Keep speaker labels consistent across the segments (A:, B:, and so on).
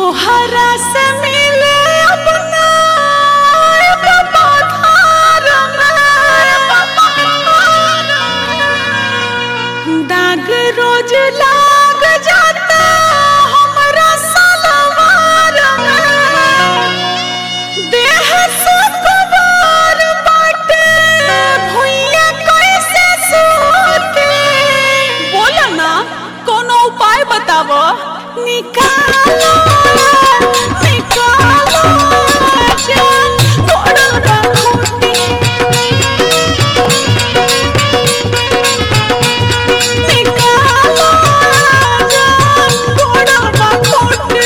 A: तोहरा से मिले अपना एगो पधार में। दाग रोज लाग जाता हमरा सलवार में। देह सुकुमार बाटे, भुइयां कैसे सूते? बोला ना कोनो उपाय बतावो निकालो निकालो जान तोड़ल बा खूंटी। निकालो जान तोड़ल बा खूंटी।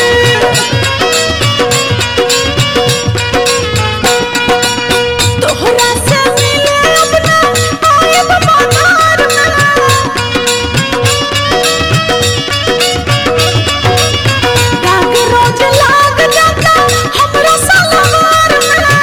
A: तोहरा से मिले अपना आयब पधार में। दाग रोज लाग जाता हमरा सलवार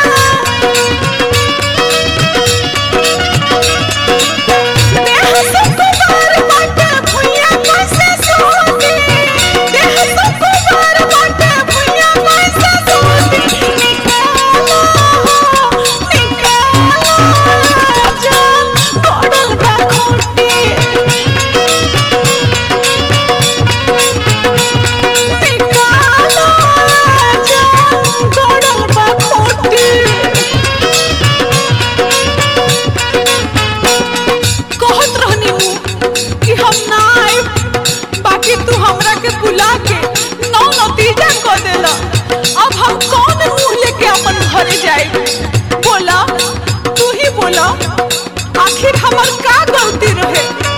A: में। देह सुकुमार बाटे, भुइयां कैसे सोती? देह सुकुमार बाटे, भुइयां कैसे सोती? निकालो, निकालो जान, पड़ल बा खूंटी। निकालो जान, पड़ल बा खूंटी। कहत रहनी हूँ कि हम ना आइब बाकी तू हमरा के बुला के नौ नतीजा क देला अब हम कौन मुंह लेके अपन घरे जाइब बोला तू ही बोला आखिर हमर का गलती रहे